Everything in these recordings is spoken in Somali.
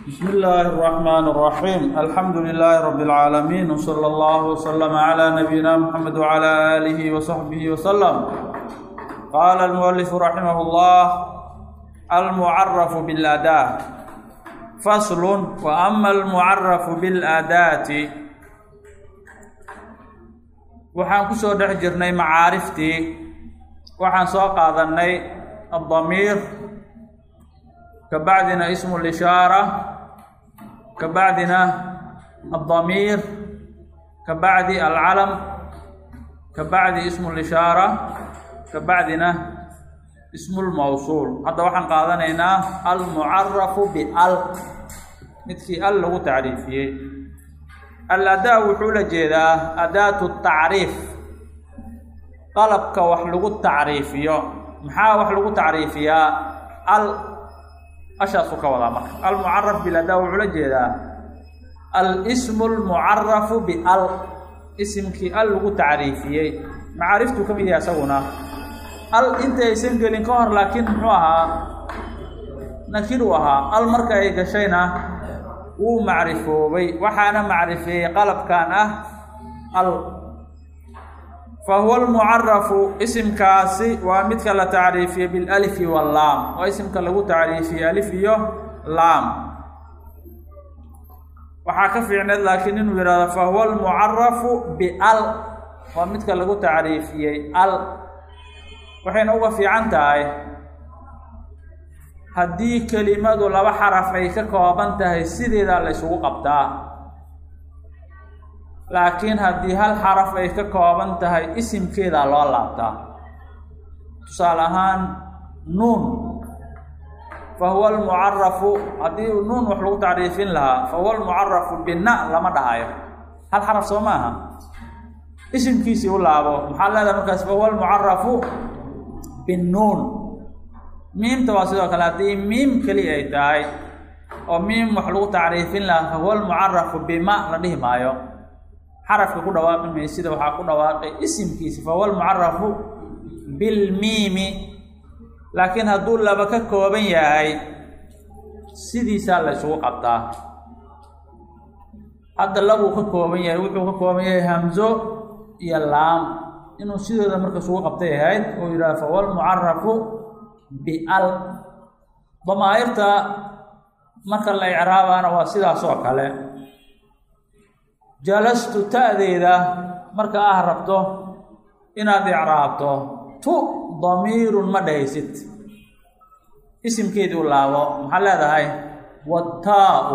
بسم الله الرحمن الرحيم الحمد لله رب العالمين وصلى الله وسلم على نبينا محمد وعلى آله وصحبه وسلم قال المؤلف رحمه الله المعرف بالأداة فصل وأما المعرف بالأداة waxaan ku soo dhex jirnay macaariftii waxaan soo qaadanay addamiir kabacdina ismu lishaara kabacdina addamiir kabacdi alcalam kabacdi ismu lishaara kabacdina ismu lmawsuul hadda waxaan qaadanaynaa almucarafu bial midkii al lagu tacriifiyey al-adaa wuxuu la jeedaa adaatu tacriif qalabka wax lagu tacriifiyo maxaa wax lagu tacriifiyaa al ashaasuu ka wadaa marka almucaraf biladaa wuxuu la jeedaa al-ismu lmucarafu bial isimkii al lagu tacriifiyey macaariftuu ka mid yahay isaguna al intaysan gelin ka hor laakiin muxuu ahaa nakiruu ahaa al marka ay gashayna wuu macrifoobay waxaana macrifeeyey qalabkan ah al fa huwa almucarafu isimkaasi waa midka la tacriifiyey bilalifi wallaam waa isimka lagu tacriifiyey alif iyo laam waxaa ka fiicneed laakiin inuu yihahdo fa huwa almucarafu bial waa midka lagu tacriifiyey al waxayna uga fiican tahay haddii kelimadu laba xaraf ay ka kooban tahay sideedaa la ysugu qabtaa laakiin haddii hal xaraf ay ka kooban tahay isimkeedaa loo laabtaa tusaale ahaan nuun fa huwa almucarafu haddii nuun wax lagu tacriifin lahaa fa huwa almucarafu bina lama dhahayo hal xaraf soo maaha isimkiisii u laabo maxaa leedahay markaas fa huwa almucarafu binnuun miimta waa sidoo kale haddii miim keli ay tahay oo miim wax lagu tacriifin lahaa fahuwa almucarafu bima la dhihi maayo xarafka ku dhawaaqi maysida waxaa ku dhawaaqay isimkiisi fahuwa almucarafu bilmiimi laakiin hadduu laba ka kooban yahay sidiisaa la ysugu qabtaa hadda labuu ka kooban yahay wuxuu ka kooban yahay hamzo iyo laam inuu sidooda marka isugu qabtay ahayd oo yidhaha fahuwa almucarafu bial damaa'irta marka la icraabaana waa sidaas oo kale jalastu ta'deeda marka ah rabto inaad icraabto tu damiirun ma dhahaysid isimkeedii u laabo maxaa leedahay wattaau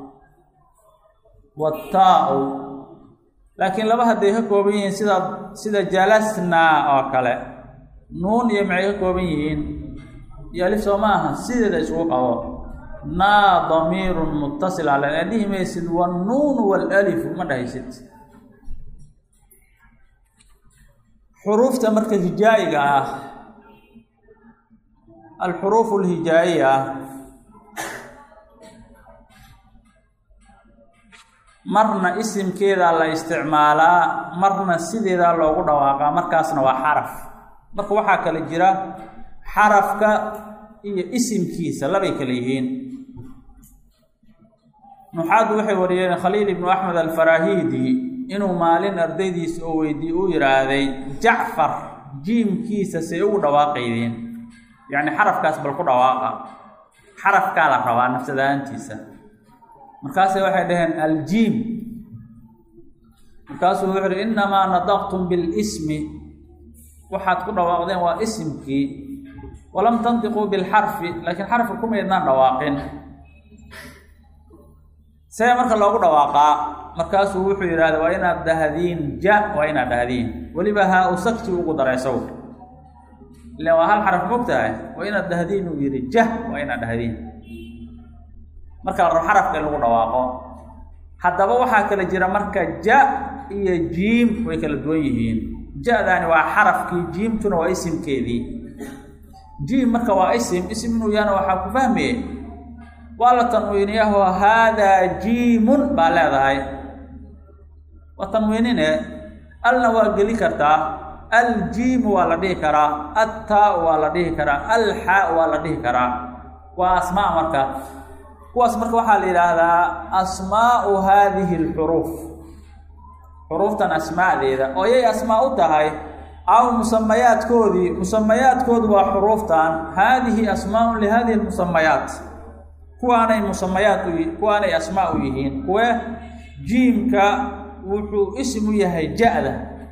wattaau laakiin laba hadday ka kooban yihiin sida sida jalasnaa oo kale nuun iyo maxay ka kooban yihiin iyo alif soo ma aha sideeda isugu qabo naa damiirun muttasil ale aa dhihi maysid wannuunu waalalifu ma dhahaysid xuruufta marka hijaa'iga ah alxuruufu alhijaa'iya marna isimkeedaa la isticmaalaa marna sideedaa loogu dhawaaqaa markaasna waa xaraf marka waxaa kale jira xarafka iyo isimkiisa labay kale yihiin nuxaadu waxay wariyeen khaliil ibnu axmed alfarahidi inuu maalin ardaydiisa oo weydiiye uu yidhaahday jacfar jiimkiisa say ugu dhawaaqaydeen yacni xarafkaas bal ku dhawaaqa xarafkaa la rabaa nafsadaantiisa markaase waxay dhaheen aljiim markaasuu wuxu uhi innamaa nadaqtum bilismi waxaad ku dhawaaqdeen waa isimkii walam tantiquu bilxarfi laakiin xarafka kumaydnaan dhawaaqin see marka loogu dhawaaqaa markaasuu wuxuu yidhahda waa inaad dhahdiin ja waa inaad dhahdiin weliba haa u sakti ugu daray saw ilan waa hal xaraf mogtahay waa inaad dhahdiin uu yidhi jah waa inaad dhahdiin marka la rabo xarafka in lagu dhawaaqo haddaba waxaa kala jira marka ja iyo jiim way kala duwan yihiin ja-daani waa xarafkii jiimtuna waa isimkeedii jiim marka waa isim isim inuu yahana waxaa ku fahmaye waa la tanwiiniyaho haadaa jiimun baa leedahay waa tanwiinine alna waa geli kartaa aljiimu waa la dhihi karaa attaa waa la dhihi karaa alxaa waa la dhihi karaa waa asmaa marka kuwaas marka waxaa la yidhaahdaa asmaau haadihi alxuruuf xuruuftan asmaadeeda oo yay asmaa u tahay aw musamayaadkoodii musamayaadkoodu waa xuruuftan haadihi asmaaun lihadihi lmusamayaat kuwaanay musamayaad u kuwaanay asmaa u yihiin kuwe jiimka wuxuu ism u yahay ja-da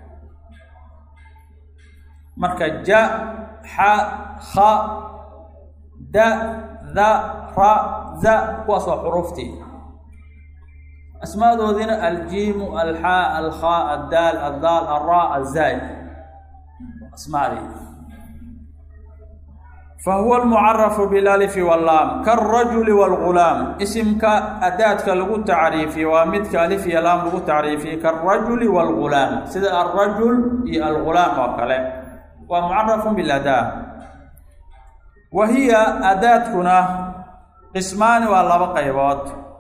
marka ja xa kha da da ra za kuwaas waa xuruuftii asmaadoodiina aljiimu alxaa alkhaa addaal addaal alraa azaa asmaadii fahuwa almucarafu bilalifi wallaam kaarajuli waalgulaam isimka adaadka lagu tacriifiye waa midka alif iyo laam lagu tacriifiyey kaarajuli waalgulaam sida alrajul iyo algulaam oo kale waa mucarafun biladaa wa hiya adaadkuna qismaani waa laba qaybood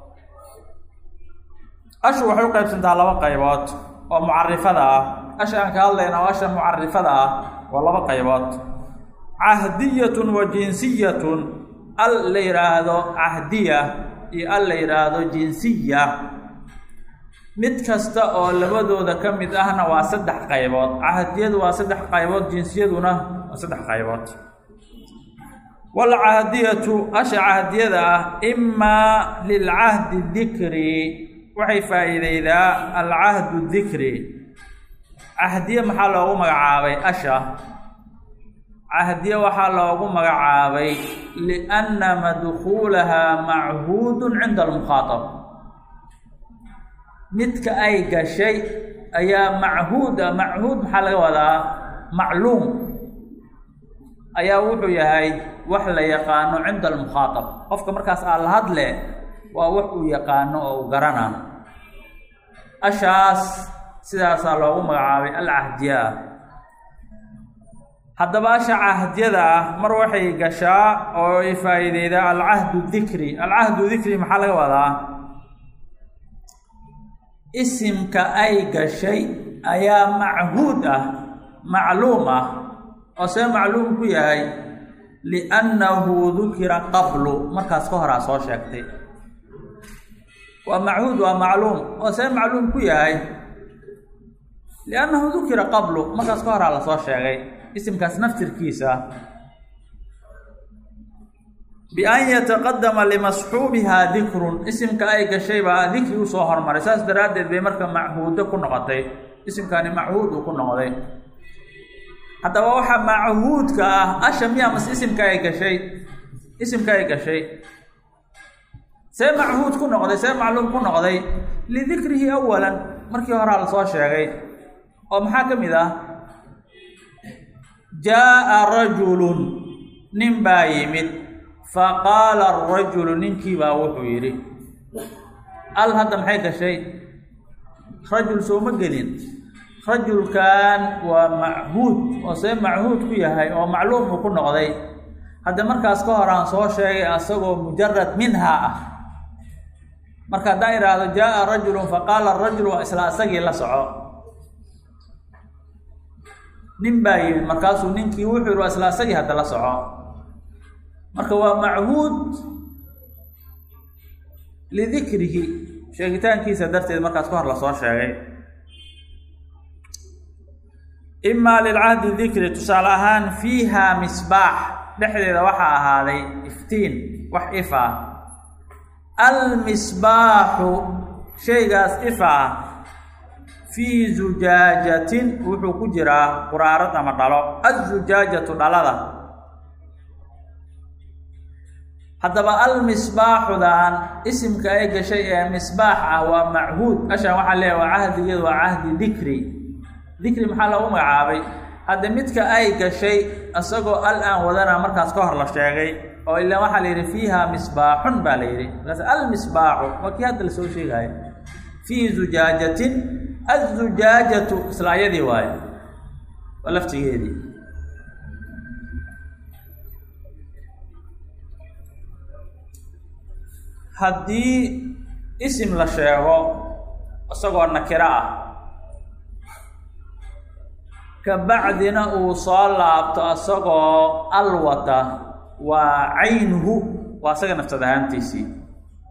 ashu waxay u qaybsantaa laba qaybood oo mucarifada ah asha aan ka hadlayna oo asha mucarifada ah waa laba qaybood cahdiyatun wa jinsiyatun al la yidhaahdo cahdiya iyo al la yidhaahdo jinsiya mid kasta oo labadooda ka mid ahna waa saddex qaybood cahdiyadu waa saddex qaybood jinsiyaduna waa saddex qaybood walcahdiyatu asha cahdiyada ah imaa lilcahdi dikri waxay faa'iideydaa alcahdu dikri cahdiye maxaa loogu magacaabay asha cahdiye waxaa loogu magacaabay lianna madkuulahaa machuudun cinda almukhaatab midka ay gashay ayaa machuud ah machuud maxaa laga wadaa macluum ayaa wuxuu yahay wax la yaqaano cinda almukhaatab qofka markaas aa la hadle waa wax uu yaqaano oo u garana ashaas sidaasaa loogu magacaabay alcahdiya ah haddaba asha cahdiyada ah mar waxay gashaa oo ay faa'iideydaa alcahdu dikri alcahdu dikri maxaa laga wadaa isimka ay gashay ayaa machuud ah macluum ah oo see macluum ku yahay liannahu dukira qablu markaas ka horaa soo sheegtay waa machuud waa macluum oo see macluum ku yahay liannahu dukira qablu markaas ka horaa lasoo sheegay isimkaas naftirkiisa bian yataqadama limasxuubihaa dikrun isimka ay gashay baa dikri usoo hormaray saas daraaddeed bay marka machuudo ku noqotay isimkani machuud uu ku noqday haddaba waxaa machuudka ah asha miyaa mas isimka ay gashay isimka ay gashay see machuud ku noqday see macluum ku noqday lidikrihi awalan markii horaa lasoo sheegay oo maxaa ka mid ah jaa'a rajulun nin baa yimid faqaala arajulu ninkii baa wuxuu yidhi al hadda maxay gashay rajul sooma gelin rajulkan waa machuud oo see machuud ku yahay oo macluum uu ku noqday hadda markaas ka hor aan soo sheegay asagoo mujarad minhaa ah marka haddaan idhaahdo jaa'a rajulun faqaala arajul waa isla asagii la soco nin baa yimid markaasuu ninkii wuxuu yihi waa isla asagii hadda la soco marka waa machuud lidikrihi sheegitaankiisa darteed markaas ka hor lasoo sheegay imaa lilcahdi dikri tusaale ahaan fiiha misbaax dhexdeeda waxaa ahaaday iftiin wax if ah almisbaaxu shaygaas if ah fii zujaajatin wuxuu ku jiraa quraarad ama dhalo azujaajatu dhalada haddaba almisbaaxudan isimka ay gashay ee misbaax ah waa machuud ashaan waxaa leeyahay waa cahdigeedu waa cahdi dikri dikri maxaa loogu magacaabay hadda midka ay gashay isagoo al aan wadana markaas ka hor la sheegay oo ilaan waxaa la yidhi fiiha misbaaxun baa la yidhi markaas almisbaaxu waa kii hadda lasoo sheegaayo fii zujaajatin azujaajatu isla ayadii waayo waa laftigeedii haddii isim la sheego isagoo nakiro ah kabacdina uu soo laabto isagoo alwata waa caynuhu waa isaga naftad ahaantiisii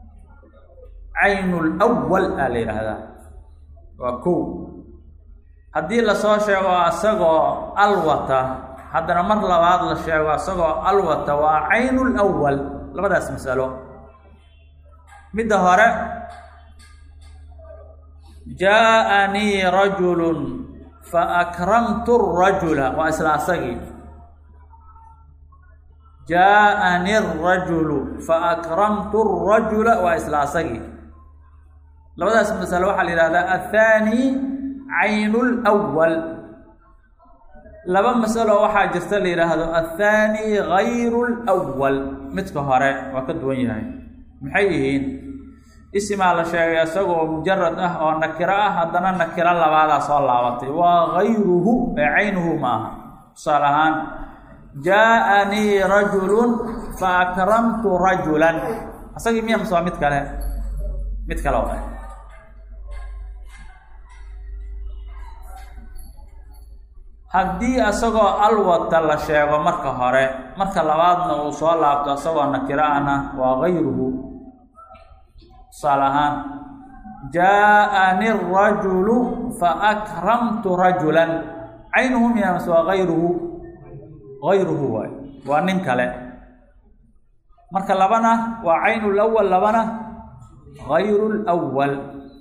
caynu lwal aa la yidhaahdaa waa kow haddii lasoo sheego asagoo alwata haddana mar labaad la sheego asagoo alwata waa caynu lwal labadaas masalo midda hore jaaءanii rajulu faakramtu rajula waa isla asagii jaaءani الrajulu faakramtu الrajula waa isla asagii labadaas masalo waxaa la yihahdaa aلthaani caynu اlأwal laba masalo waxaa jirta la yidhaahdo aلthaani gayru اlأwal midka hore waa ka duwan yahay maxay yihiin isimaa la sheegay isagoo mujarad ah oo nakiro ah haddana nakiro labaadaa soo laabatay waa gayruhu ee caynuhu ma aha tusaale ahaan jaaءanii rajulu faakramtu rajulan asagii miya mase waa mid kale mid kale o haddii isagoo alwata la sheego marka hore marka labaadna uu soo laabto isagoo nakiro ahna waa gayruhu tusaale ahaan jaaءani الrajulu faakramtu rajulan caynuhu miya mase waa gayruhu gayruhu waay waa nin kale marka labana waa caynu lawal labana gayru lwal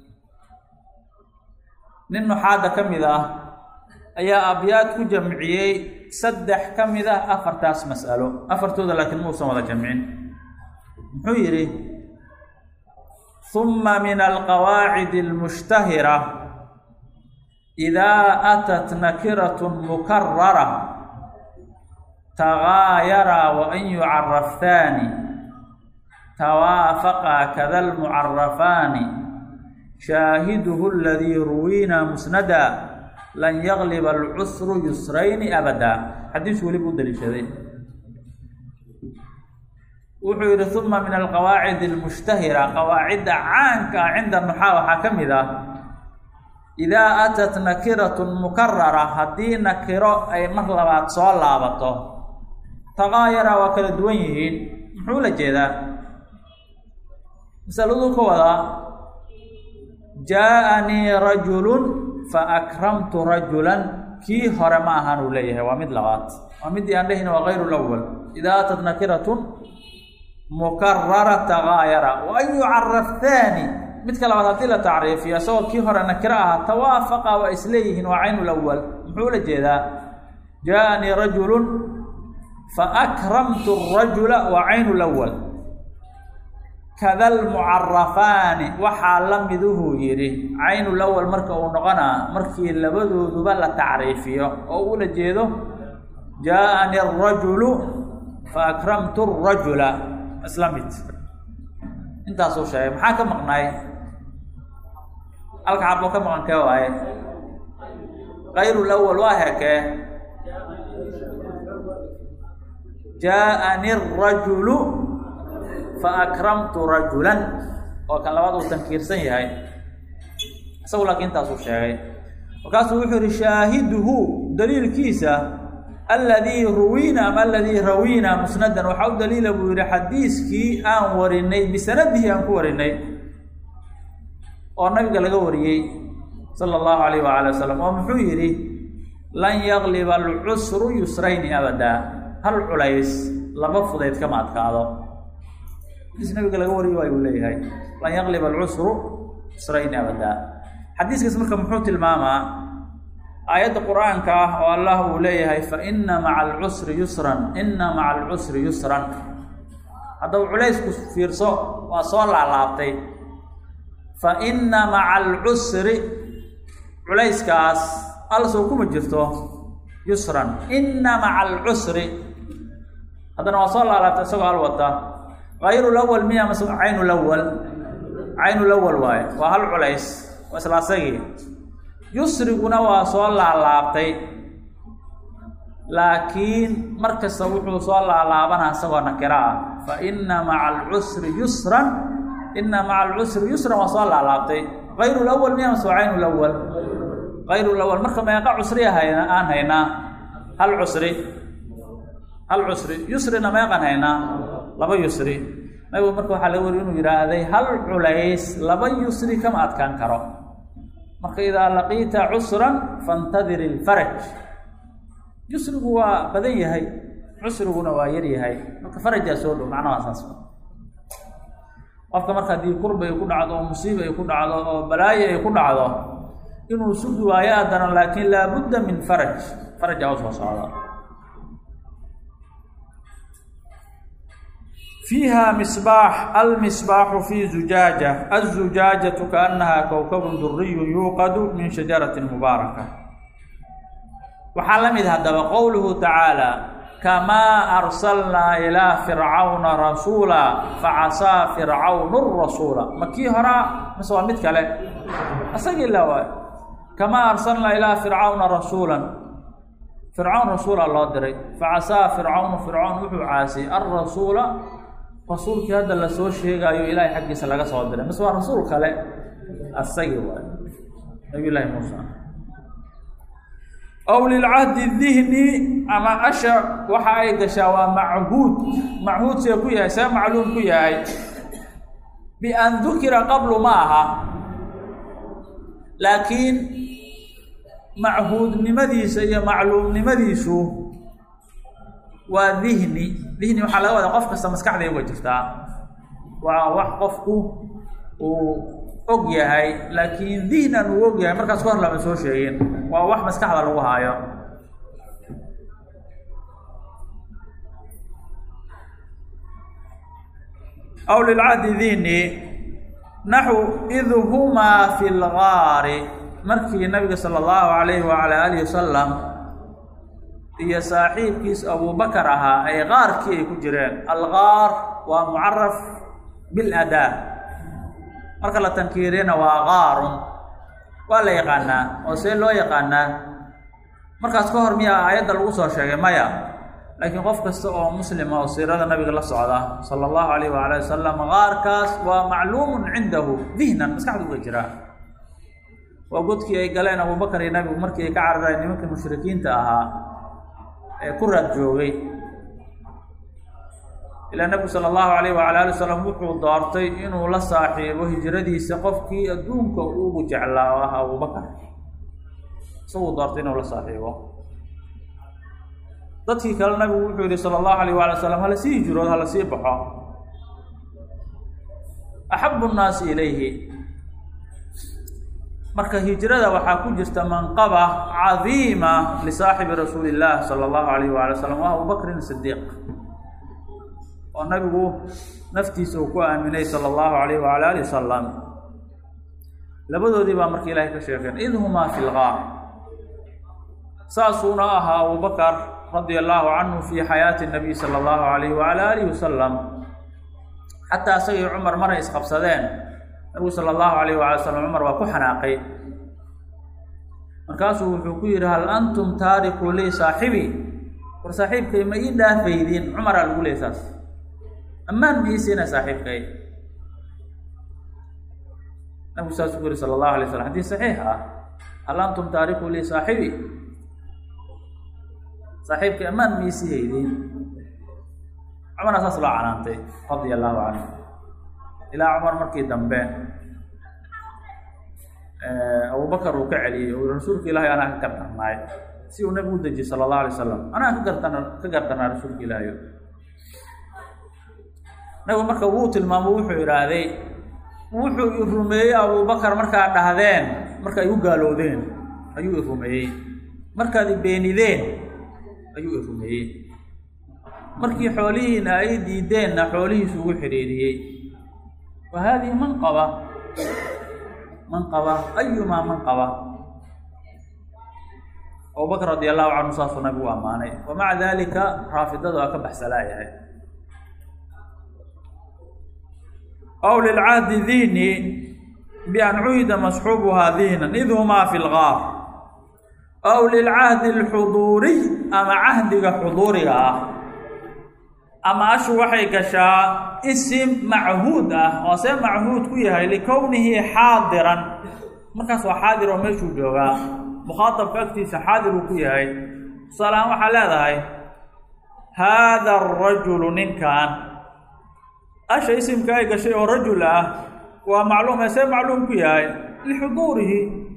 nin nuxaada ka mid ah ayaa abyaad ku jamciyey saddex ka mid ah afartaas mas'alo afartooda laakiin muusan wada jamcin muxuu yidhi ثuma min alqawaacid اlmushtahira إidaa atat nakiraة mukarara tagaayara wain yucaraftaani tawaafaqa kada lmucarafaani shaahiduhu اladii ruwiina musnada lan yagliba alcusru yusrayni abada xadiis weliba u daliishaday wuxuu yihi uma min alqawaacid almushtahira qawaacidda caanka ah cinda nuxaa waxaa ka mid ah idaa atat nakiratun mukarara haddii nakiro ay mar labaad soo laabato taqaayara waa kala duwan yihiin muxuu la jeedaa masaladuu ka wadaa jaaءanii rajulun faakramtu rajulan kii hore ma ahaan uu leeyahay waa mid labaad waa midii aan dhehina waa gayru lawal idaa atat nakiratun mukarara tagaayara wa an yucaraf thaani midka labaad haddii la tacriifiyo isagoo kii hore nakiro ahaa tawaafaqa waa isleeyihiin waa caynu lawal muxuu la jeedaa jaaءanii rajulun faakramtu rajula waa caynu lawal kada lmucarafaani waxaa la miduhuu yidhi caynu lawal marka uu noqonaa markii labadooduba la tacriifiyo oo ula jeedo jaaءani arajulu faakramtu rajula isla mid intaasuu sheegay maxaa ka maqnaay halka xaboo ka maqan kee waaye kayru lawal waa heekee jaaءani الrajulu faakramtu rajulan oo kan labaad uu tankiirsan yahay isagu laakiin intaasuu sheegay markaasuu wuxuu yihi shaahiduhu daliilkiisa aladii ruwiina ama aladii rawiina musnadan waxaa u daliila buu yihi xadiiskii aan warinay bisanadihi aan ku warinay oo nabiga laga wariyey sala allahu alayh waala wasalam oo muxuu yidhi lan yagliba alcusru yusrayni abadaa hal culays laba fudayd kama adkaado xadiis nabiga laga wariyo waay uu leeyahay lan yagliba alcusru yusrayni abadaa xadiiskaas marka muxuu tilmaamaa aayadda qur-aanka ah oo allah uu leeyahay fa ina maca alcusri yusran ina maca alcusri yusran haddaba culaysku fiirso waa soo laalaabtay fa ina maca alcusri culayskaas alsow kuma jirto yusran ina maca alcusri haddana waa soo laalaabtay isagoo al wata kayru lawal miya mase caynu lawal caynu lawal waaye waa hal culays waa isla asagii yusriguna waa soo laalaabtay laakiin mar kasta wuxuu soo laalaabanaa isagoo nakiro ah fa ina maca alcusri yusran ina maca alcusri yusran waa soo laalaabtay kayru lawal miya mase waa caynu lawal kayru lawal marka meeqa cusriya hayna aan haynaa hal cusri hal cusri yusrina meeqan haynaa laba yusri nabigu marka waxaa laga wariy inuu yidhaahday hal culays laba yusri kama adkaan karo marka idaa laqiita cusran faاntadir ilfaraj yusrigu waa badan yahay cusriguna waa yar yahay marka farajaa soo dhow macnaha saas qofka marka haddii kurba ay ku dhacdo oo musiiba ay ku dhacdo oo balaayo ay ku dhacdo inuu sugi waayo adana laakin laabudda min faraj farajaa u soo socda fiiha misbaax almisbaaxu fi zujaaja aلzujaajatu kaanaha kowkabun duriyun yuuqadu min shajarati mubaaraka waxaa la mid haddaba qowluhu tacaala kamaa arsalnaa ilaa fircawna rasuula facasaa fircawnu rasuula ma kii horaa mise waa mid kale isagii la waay kamaa arsalnaa ilaa fircawna rasuulan fircawn rasuula loo diray facasaa fircawnu fircawn wuxuu caasiyey alrasuula rasuulkii hadda lasoo sheegaayo ilaahay xaggiisa laga soo diray mise waa rasuul kale asagii waay nabiy llaahi muusa aw lilcahdi dihni ama asha waxa ay gashaa waa machuud machuud see ku yahay see macluum ku yahay bian dukira qablu ma aha laakiin machuudnimadiisa iyo macluumnimadiisu waa dihni dihni waxaa laga wadaa qof kasta maskaxday uga jirtaa waa wax qofku uu og yahay laakiin dihnan uu og yahay markaas ka hor lama soo sheegin waa wax maskaxda lagu haayo aw lilcahdi dihni naxu id humaa fi lgaari markii nabiga sala allahu alayhi wala alihi wasalam iyo saaxiibkiis abubakar ahaa ay qaarkii ay ku jireen algaar waa mucaraf biladaa marka la tankiiriyana waa qaarun waa la yaqaanaa oo see loo yaqaanaa markaas ka hor miyaa aayadda lagu soo sheegay maya laakiin qof kasta oo muslima oo siirada nabiga la socda sala allahu alayh waala wasalam qaarkaas waa macluumun cindahu dihnan maskaxda uga jiraa waa godkii ay galeen abubakar iyo nabigu markii ay ka carareen nimankii mushrikiinta ahaa ee ku raad joogay ilaa nabigu sala allahu alayh waala ali wasalam wuxuu doortay inuu la saaxiibo hijradiisa qofkii adduunka ugu jeclaa oo ah abubakar isaguu doortay inuu la saaxiibo dadkii kale nabigu wuxuu yihi sala allahu alayh waala wasalam hala sii hijrood hala sii baxo axabu nnaasi ilayhi marka hijrada waxaa ku jirta manqaba cadiima lisaaxibi rasuuli illah sala allahu alayh waala wasalam wa abubakrin sidiiq oo nabigu naftiisa uu ku aaminay sala allahu alayh waala ali wasalam labadoodii baa marka ilahay ka sheekeen id humaa fi lgaar saasuuna ahaa abubakar radia allahu canhu fi xayaati nabiy sala allahu alayh waala alihi wasalam xataa isagii cumar maray isqabsadeen nabigu sala allahu alayh waala salam cumar waa ku xanaaqay markaasuu wuxuu ku yidhi hal antum taariku lii saaxibi war saaxiibkay ma ii dhaafaydiin cumaraa lagu leey saas ammaan ma ii siina saaxiibkay nabigu saasuu ku yihi sala allahu alay slam xadiis saxiix ah hal antum taariku lii saaxibi saaxiibkay ammaan ma ii siiyeydiin cumaraa saas loo canaantay radia allahu canhu ilaa cumar markii dambe abubakar uu ka celiyey oo rasuulka ilaahay anaa ka gardarnaay si uu nabigu u dejiyey sala allahu alay wasalam anaa ka gardan ka gardarnaa rasuulka ilaahay nabigu marka wuu tilmaamo wuxuu idhaahday wuxuu i rumeeyey abubakar markaad dhahdeen marka ay u gaalowdeen ayuu i rumeeyey markaad i beenideen ayuu i rumeeyey markii xoolihiina ay diideenna xoolihiisu ugu xidhiiriyey wa haadihi manqaba manqaba ayumaa manqaba abubakr radi allahu canhu saasuu nabigu ammaanay wa maca dalika raafidada waa ka baxsalaayahay aw lilcahdi dini bian cuyida masxuubuhaa diinan id humaa fi lgaar aw lilcahdi alxuduuriy ama cahdiga xuduuriga ah ama ashu waxay gashaa isim machuud ah oo see machuud ku yahay likownihi xaadiran markaas waa xaadir oo meeshuu joogaa mukhaatabka agtiisa xaadir uu ku yahay tusaalahaan waxaa leedahay haada arajulu ninkan asha isimka ay gashay oo rajul ah waa macluum see macluum ku yahay lixuduurihi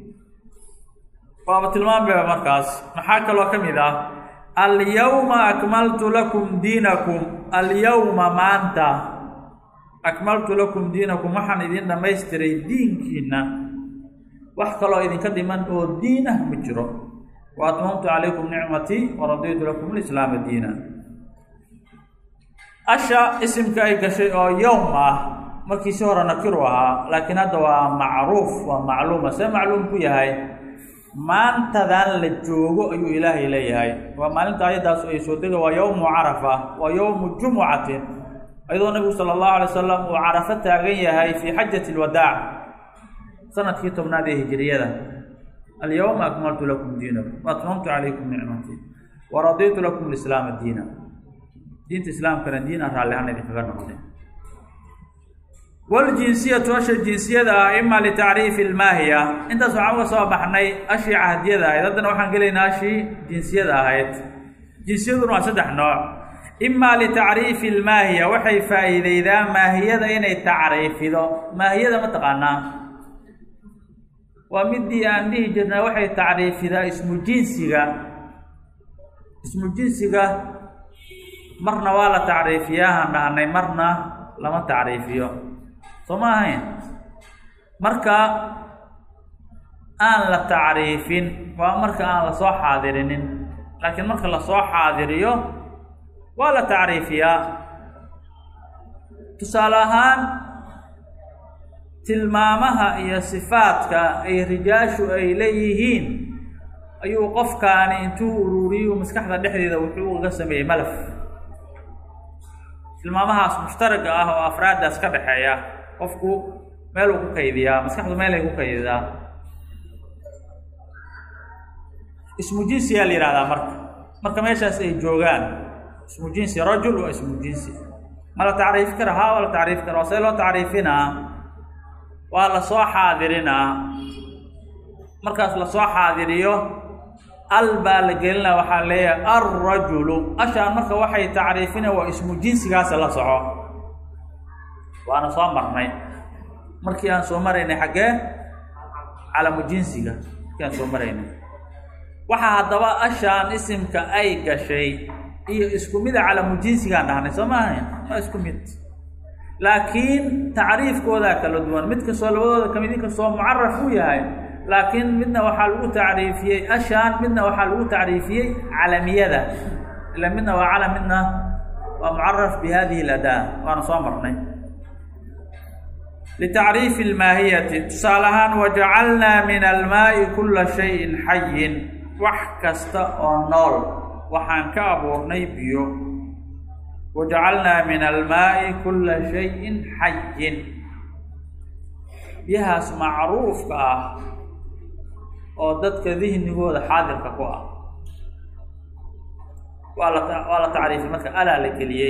waaba tilmaamaya markaas maxaa kaloo ka mid ah alyawma akmaltu lakum diinakum alyawma maanta akmaltu lakum diinakum waxaan idin dhammaystiray diinkiina wax kaloo idinka dhiman oo diin ah ma jiro wa atmamtu calaykum nicmatii waraditu lakum lislaama diina asha isimka ay gashay oo yowm ah markiisi hore nakiru ahaa laakiin hadda waa macruuf waa macluuma see macluum ku yahay maantadan la joogo ayuu ilaahay leeyahay waa maalinta ayaddaas ay soo dega waa yowmu carafa waa yowmu jumucatin ayadoo nabigu sala allahu alay wasalam uu carafo taagan yahay fii xajati lwadaac sanadkii tobnaad ee hijiriyada alyawma akmaltu lakum diinakum waatmamtu calaykum nicmatii waraditu lakum lislaama diina diinta islaamkana diin aan raallihaan idinkaga noqday wljinsiyatu asha jinsiyada ah ima litacriifi lmaahiya intaas waxaan uga soo baxnay ashii cahdiyada ahayd haddana waxaan gelaynaa ashii jinsiyada ahayd jinsiyaduna waa saddex nooc ima litacriifi lmaahiya waxay faa-iideydaa maahiyada inay tacriifido maahiyada ma taqaanaa waa midii aan dhihi jirnay waxay tacriifidaa ismu jinsiga ismu jinsiga marna waa la tacriifiyaa aan dhahnay marna lama tacriifiyo soo ma ahayn marka aan la tacriifin waa marka aan lasoo xaadirinin laakiin marka lasoo xaadiriyo waa la tacriifiyaa tusaale ahaan tilmaamaha iyo sifaadka ay rijaashu ay leeyihiin ayuu qofkaani intuu ururiyu maskaxda dhexdeeda wuxuu uga sameeyey malaf tilmaamahaas mushtaraga ah oo afraaddaas ka dhexeeya qofku meeluu ku kaydiyaa maskaxdu meelay ku kaydidaa ismu jinsiyaa la yihahdaa marka marka meeshaas ay joogaan ismu jinsi rajul waa ismu jinsi ma la tacriifi kara haa waa la tacriifi kara waa see loo tacriifinaa waa lasoo xaadirinaa markaas lasoo xaadiriyo al baa la gelinaa waxaa leeyahay alrajulu ashaan marka waxay tacriifina waa ismu jinsigaasa la soco waana soo marnay markii aan soo maraynay xaggee calamu jinsiga markii aan soo maraynay waxaa haddaba ashaan isimka ay gashay iyo isku mida calamu jinsigaan dhahnay soo maaha waa isku mid laakiin tacriifkoodaa kala duwan mid kastoo labadooda kamid in kastoo mucaraf u yahay laakiin midna waxaa lagu tacriifiyey ashaan midna waxaa lagu tacriifiyey calamiyada ila midna waa calam midna waa mucaraf bi hadihi ladaa waana soo marnay litacriifi lmaahiyati tusaale ahaan wajacalnaa min almaai kula shayin xayin wax kasta oo nool waxaan ka abuurnay biyo wajacalnaa min almaai kula shayin xayin biyahaas macruufka ah oo dadka dihnigooda xaadirka ku ah waa la waa la tacriifay marka alaa la geliyey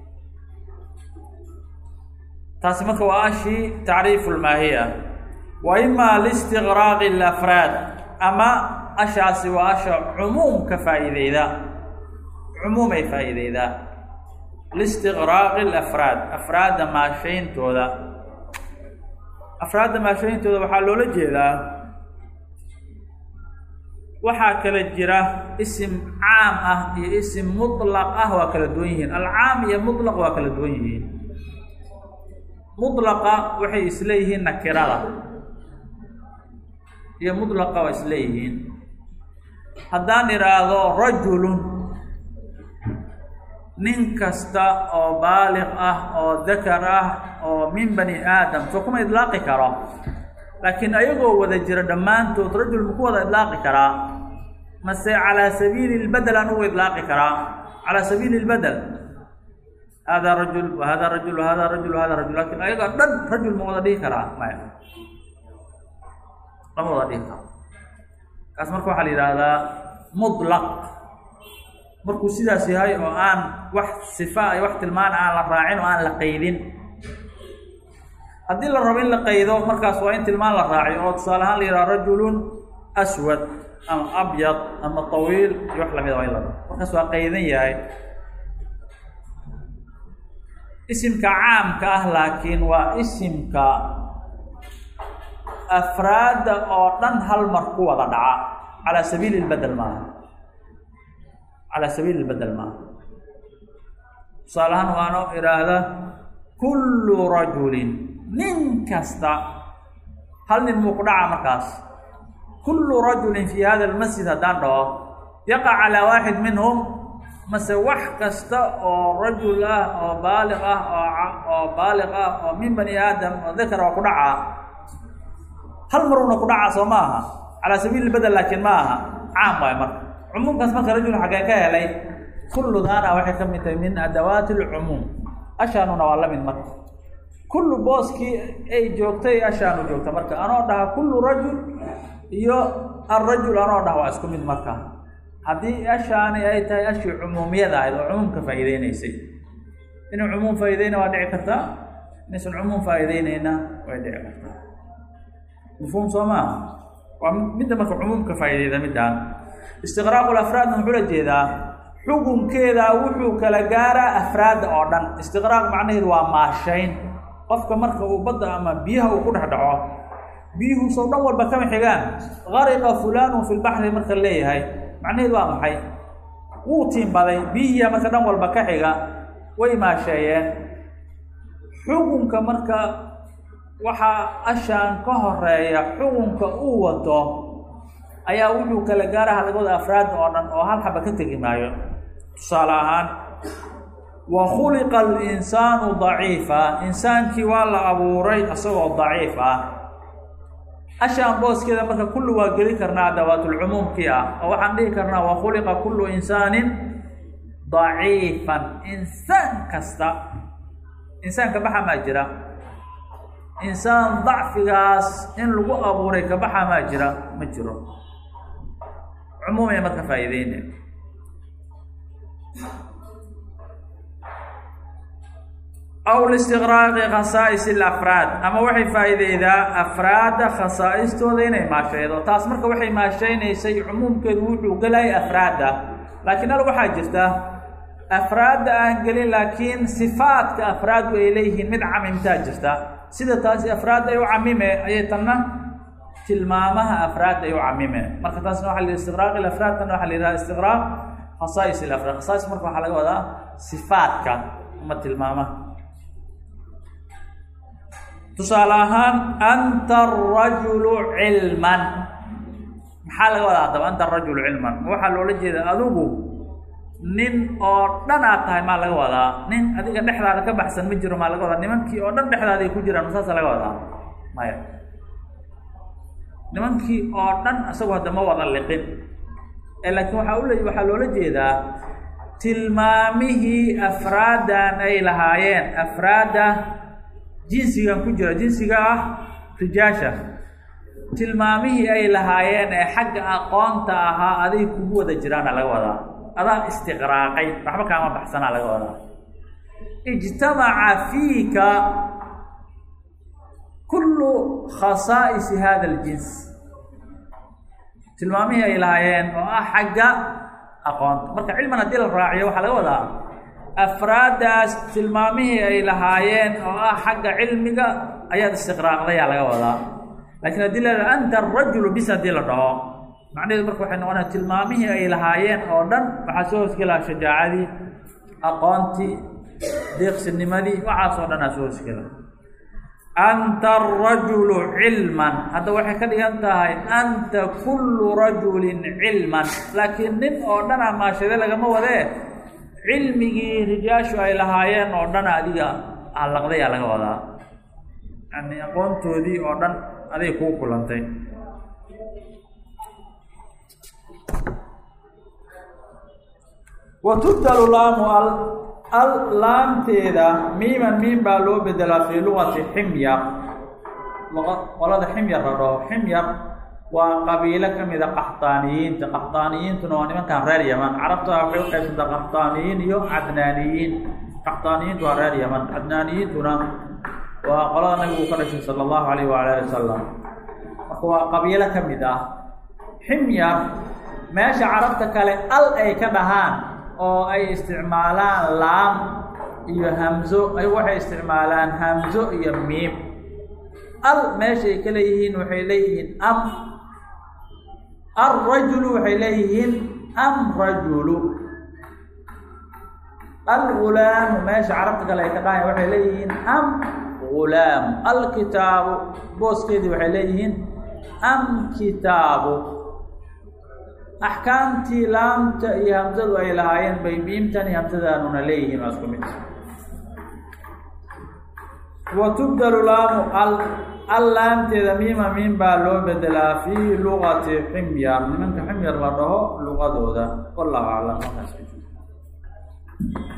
taasi marka waa ashii tacriifu lmaahiya wa ima listiqraaqi alafraad ama ashaasi waa asha cumuum ka faa'iideyda cumuumay faa'iideydaa listiqraaqi alafraad afraadda maashayntooda afraadda maashayntooda waxaa loola jeedaa waxaa kala jira isim caam ah iyo isim mutlaq ah waa kala duwan yihiin alcaam iyo mutlaq waa kala duwan yihiin mutlaqa waxay isleeyihiin nakirada iyo mutlaqa waa isleeyihiin haddaan idhaahdo rajulun nin kasta oo baaliq ah oo dakar ah oo min bani aadam soo kuma idlaaqi karo laakiin ayagoo wada jira dhammaantood rajul maku wada idlaaqi karaa mase calaa sabiili lbedel aan ugu idlaaqi karaa calaa sabiili lbedel hada rajul wa hada rajul wa hada rajul wa hada rajul lakin ayagoo dhan rajul ma wada dhihi karaa maya lama wada dhihi karo kaas marka waxaa la yidhaahdaa mutlaq markuu sidaas yahay oo aan wax sifa iyo wax tilmaan aan la raacin oo aan la qaydin haddii la rabo in la qaydo markaas waa in tilmaan la raaciyo oo tusaale ahaan la yidhaha rajulun aswad ama abyad ama tawiil iyo wax lamida waa in la rabo markaas waa qaydan yahay isimka caamka ah laakiin waa isimka afraadda oo dhan hal mar ku wada dhaca calaa sabiili lbedel maaha calaa sabiili lbedel maaha tusaale ahaan waano idhaahda kullu rajulin nin kasta hal nin muu ku dhaca markaas kullu rajulin fi hada almasjid haddaan dhaho yaqa calaa waaxid minhum mase wax kasta oo rajul ah oo baaliq ah oo oo baaliq ah oo min bani aadam oo dakar oo ku dhacaa hal maruna ku dhacaa soo ma aha calaa sabiili bedel laakiin ma aha caam waay marka cumuumkaas marka rajul xagee ka helay kulludaana waxay ka mid tahay min adawaati alcumuum ashaanuna waa la mid marka kullu booskii ay joogtay ashaanu joogta marka anoo dhaha kullu rajul iyo alrajul anoo dhaha waa isku mid marka haddii ashaani ay tahay ashii cumuumiyada ahayd oo cumuumka faa'iideyneysay inuu cumuum faa'iideyna waa dhici kartaa inaysan cumuum faa'iideyneyna way dhici kartaa mafhuum soo maaha waa midda marka cumuumka faa'iideyda middaan istiqraaqu lafraadna muxuu la jeedaa xukunkeeda wuxuu kala gaaraa afraadda oo dhan istiqraaq macnaheedu waa maashayn qofka marka uu badda ama biyaha uu ku dhex dhaco biyuhu sow dhan walba kama xigaan gariqa fulaanu fi lbaxri marka leeyahay macnaheedu waa maxay wuu tiimbaday biyihiya marka dhan walba ka xiga way maasheeyeen xukunka marka waxaa ashaan ka horeeya xukunka uu wato ayaa wuxuu kala gaaraha laga wada afraadda oo dhan oo hal xaba ka tegi maayo tusaale ahaan wa khuliqa alinsaanu daciifa insaankii waa la abuuray isagoo daciif ah ashaan booskeeda marka kullu waa geli karnaa adawaatulcumuumkii ah oo waxaan dhihi karnaa wa khuliqa kullu insaanin daciifan insaan kasta insaan kabaxa maa jira insaan dacfigaas in lagu abuuray kabaxa maa jira ma jiro cumuumay marka faa'iideyne aw listiqraaqi khasaa'is alafraad ama waxay faa'iideydaa afraadda khasaa'istooda inay maashaydo taas marka waxay maashaynaysay cumuumkeedu wuxuu gelayay afraadda laakiin al waxaa jirta afraadda aan gelin laakiin sifaadka afraaddu ay leeyihiin mid camimtaa jirta sida taasi afraadda ay u camime ayay tanna tilmaamaha afraadda ay u camime marka taasna waxa la yidhi istiqraaq ilafraad tanna waxa la yidhaha istiqraaq khasaa'is ilafraad khasaa'is marka waxaa laga wadaa sifaadka ama tilmaamaha tusaale ahaan anta arajulu cilman maxaa laga wadaa haddaba anta arajulu cilman waxaa loola jeeda adigu nin oo dhan aad tahay maa laga wadaa nin adiga dhexdaada ka baxsan ma jiro maa laga wadaa nimankii oo dhan dhexdaada ay ku jiraan saasa laga wadaa maya nimankii oo dhan isagu hadda ma wada liqin ee laakiin waxaa ule waxaa loola jeedaa tilmaamihii afraaddan ay lahaayeen afraadda jinsigan ku jira jinsiga ah rijaasha tilmaamihii ay lahaayeen ee xagga aqoonta ahaa aday kugu wada jiraana laga wadaa adaa istiqraaqay waxba kaama baxsanaa laga wadaa ijtamaca fiika kullu khasaa'isi hada aljins tilmaamihii ay lahaayeen oo ah xagga aqoonta marka cilman haddii la raaciyo waxaa laga wadaa afraaddaas tilmaamihii ay lahaayeen oo ah xagga cilmiga ayaad istiqraaqdayaa laga wadaa laakiin haddii la yidhaha anta arajulu bis haddii la dhaho macnaheedu marka waxay noqonaya tilmaamihii ay lahaayeen oo dhan waxaa soo hoosgelaa shajaacadii aqoontii deeqsinimadii waxaas oo dhan aa soo hoosgela anta arajulu cilman hadda waxay ka dhigan tahay anta kullu rajulin cilman laakiin nin oo dhan a maashade lagama wadee cilmigii rijaashu ay lahaayeen oo dhan adiga allaqdayaa laga wadaa yani aqoontoodii oo dhan aday kuu kulantay wa tubdalu laamu al al laamteeda miiman miim baa loo bedelaa fii lugati ximyar qolada ximyar la dhaho ximyar waa qabiilo ka mida qaxtaaniyiinta qaxtaaniyiintuna waa nimankan reer yaman carabta waxay u qaybsantaa qaxtaaniyiin iyo cadnaaniyiin qaxtaaniyiintu waa reer yaman cadnaaniyiintuna waa qolada nabigu ka dhashay sala allahu alayh waala ali wasalam marka waa qabiilo ka mid ah ximyar meesha carabta kale al ay ka dhahaan oo ay isticmaalaan laam iyo hamzo ay waxay isticmaalaan hamzo iyo miim al meeshay ka leeyihiin waxay leeyihiin am alrajulu waxay leeyihiin am rajulu algulaamu meesha carabta kale ay ka dhahaya waxay leeyihiin am gulaamu alkitaabu booskeedii waxay leeyihiin am kitaabu axkaamtii laamta iyo hamsadu ay lahaayeen bay miimtan iyo hamsadaanuna leeyihiin waa isku mid wa tubdalu laamu al al laamteeda miima miim baa loo bedelaa fii luqati ximyar nimanka ximyar la dhaho luqadooda wallahu aclam